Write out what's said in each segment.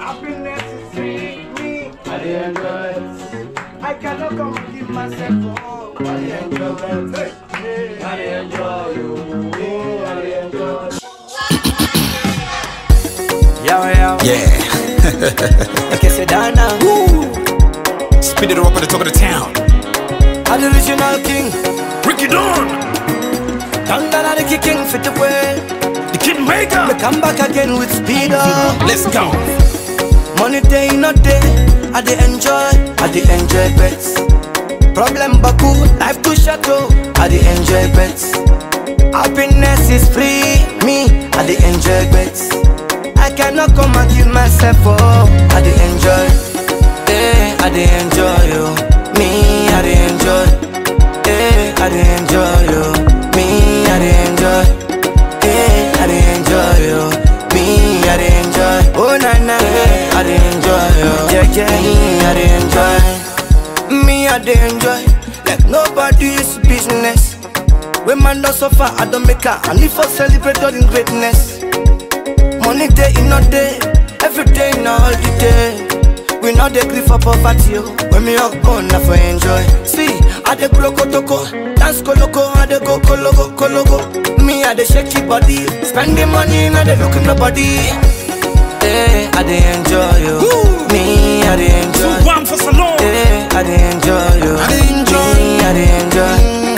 Happiness is free. Me, I dey enjoy. I cannot come and give myself up. I dey enjoy. Hey, I dey enjoy. You, yeah, I dey enjoy. Yo, yo. Yeah. I can say that now. Spin it up at the top of the town. I'm the original king. Ricky Dawn, Down down the king for the way. the Kid Maker. Me come back again with speed up. Let's go. Money day, not day. I dey enjoy, I dey enjoy bets. Problem baku, life too short oh. I dey enjoy bets. Happiness is free, me, I dey enjoy bets. I cannot come and give myself oh. I dey enjoy, eh, I dey enjoy oh. Me, I dey enjoy, eh, I dey enjoy oh. Me, I dey enjoy, eh, I dey enjoy oh. Me, I dey enjoy, oh na na, eh, I dey enjoy oh. Yeah, yeah, me, I dey enjoy. Me, I dey enjoy like nobody's business. When man don't suffer, I don't make her. And if I celebrate all in greatness, money day in a day, every day in a holiday. We not dey gree for poverty, oh. When me up on, I for enjoy. See, I dey grow kotoko, dance koloko, I dey go kologo, kologo. Me, I dey shake your body, spending money, I dey look nobody. Eh, I dey enjoy you. Me, I dey enjoy. One for Salon. Eh, I dey enjoy you. I dey enjoy. Me, I dey enjoy.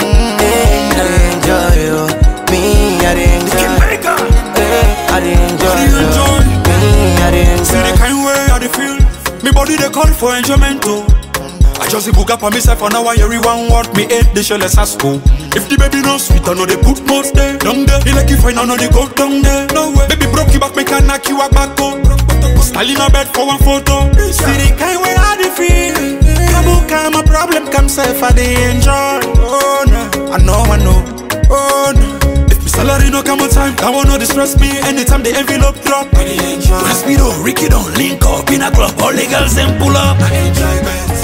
Eh, I dey enjoy you. Me, I dey Kid enjoy. Maker. Eh, I dey enjoy I dey you. enjoy. Me, I dey See the enjoy. kind way I dey feel. Me body they call for enjoyment too. I just book up on myself and now I hear one word me hate the shell as school. If the baby no sweet, I know they put most there. Down there, he like you fine, I know they go down there. No way, baby broke you back, me can knock you a back up. Style in a bed for one photo. See the kind way I dey feel. Kabu come a problem, come self I dey enjoy. Oh no, I know, I know. Oh no. If my salary no come on time, that one no distress me. Anytime the envelope drop, I dey enjoy. When Speedo, Ricky don't link up in a club, all the girls them pull up. I enjoy bets.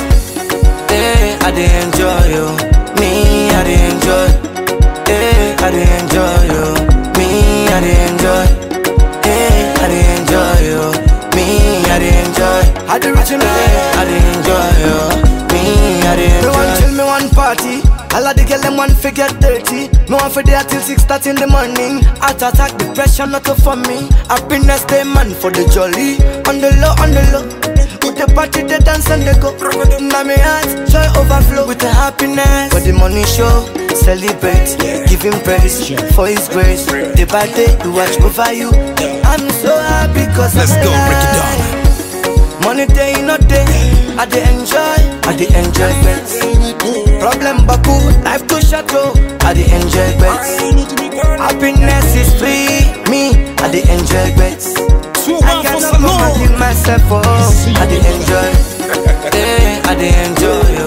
Eh, I dey enjoy you. Me, I dey enjoy. Eh, I dey enjoy you. Me, I dey enjoy. Eh, I dey enjoy you. Me, I dey enjoy. I dey original. Eh, I dey enjoy you. Me, I dey enjoy. Me want chill, me want party. All of the girl them want to get dirty. Me want for there till six thirty in the morning. Heart attack, depression not for me. Happiness, day man for the jolly. On the low, on the low. With the party, they dance and they go. Now me heart, joy overflow with the happiness. For the money show, celebrate, give him praise for his grace. Day by day, we watch over you. I'm so happy cause Let's I'm go, break it alive. down. Money day, not day. I dey enjoy, I dey enjoy bets. Problem baku, life too short oh. I dey enjoy bets. Happiness is free, me, I dey enjoy bets. I cannot come and give myself oh. I dey enjoy, eh, I dey enjoy